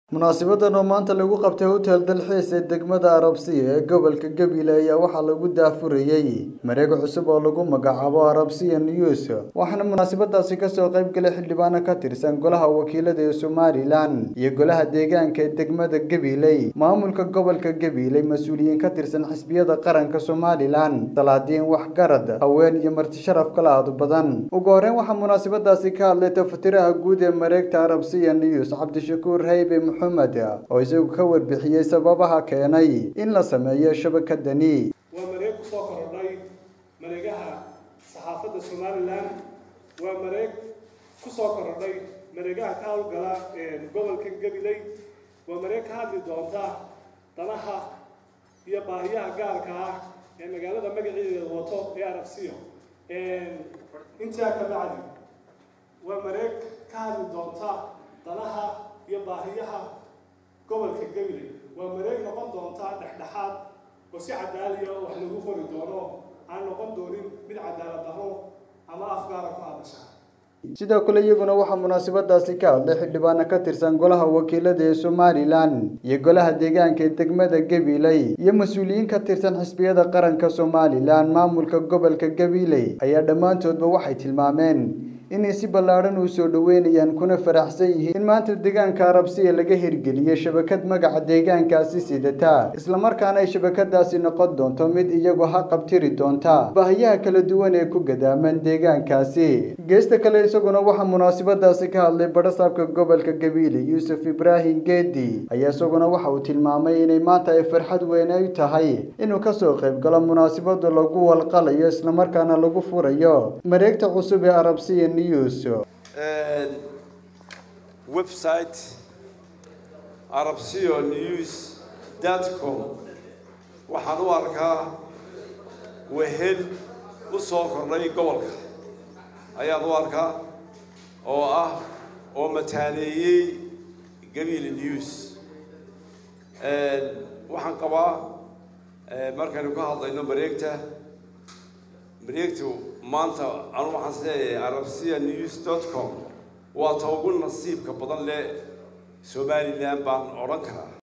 Munaasabaddan oo maanta lagu qabtay hotel dalxiis ee degmada Arabsiya ee gobolka Gabiley ayaa waxaa lagu daahfurayay mareeg cusub oo lagu magacaabo Arabsiya News waxaana munaasabadaasi kasoo qayb galay xildhibaano ka tirsan golaha wakiilada ee Somalilan iyo golaha deegaanka ee degmada Gabiley maamulka gobolka Gabiley mas'uuliyiin ka tirsan xisbiyada qaranka Somalilan salaadiin waxgarad haween iyo marti sharaf kala aad badan ugu horreyn waxaa munaasabadaasi ka hadlay tafatiraha guud ee mareegta Arabsiya News Cabdishakuur Haybe maxamed oo isagu ka warbixiyey sababaha keenay in la sameeyo shabakadani waa mareeg ku soo korodhay mareegaha saxaafadda somalilan waa mareeg ku soo korodhay mareegaha ka howlgala ee gobolka gabiley waa mareeg ka hadli doonta danaha iyo baahiyaha gaarka ah ee magaalada magaceeda wato ee arabsiyo intaa ka bacdi waa mareeg ka hadli doonta danaha iyo baahiyaha gobolka gabiley waa mareeg noqon doonta dhexdhexaad oo si cadaaliya oo wax lagu qori doono aan noqon doonin mid cadaalad darro ama afgaara ku hadasha sidoo kale iyaguna waxaa munaasabadaasi ka hadlay xildhibaano ka tirsan golaha wakiilada ee somalilan iyo golaha deegaanka ee degmada gabiley iyo mas-uuliyiin ka tirsan xisbiyada qaranka somalilan maamulka gobolka gabiley ayaa dhammaantoodba waxay tilmaameen inay si ballaadhan u soo dhoweynayaan kuna faraxsan yihiin in maanta deegaanka arabsiya laga hirgeliyey shabakad magaca deegaankaasi sidata islamarkaana ay shabakadaasi noqon doonto mid iyagu ha qabtiri doonta baahiyaha kala duwan ee ku gadaaman deegaankaasi geesta kale isaguna waxaa munaasabadaasi ka hadlay badhasaabka gobolka gabiile yuusuf ibraahim geedi ayaa isaguna waxa uu tilmaamay inay maanta ay farxad weyn ay tahay inuu kasoo qayb galo munaasabada lagu walqalayo islamarkaana lagu furayo mareegta cusub ee arabsiya website arabsiyo news com waxaan u arkaa wehel u soo kordhay gobolka ayaan u arkaa oo ah oo mataaneeyey gabiile news waxaan qabaa markaynu ka hadlayno mareegta mareegtu maanta anu waxaan isleeyahay arabsiya news dot com waa ta ugu nasiibka badan leh somalilan baan odhan karaa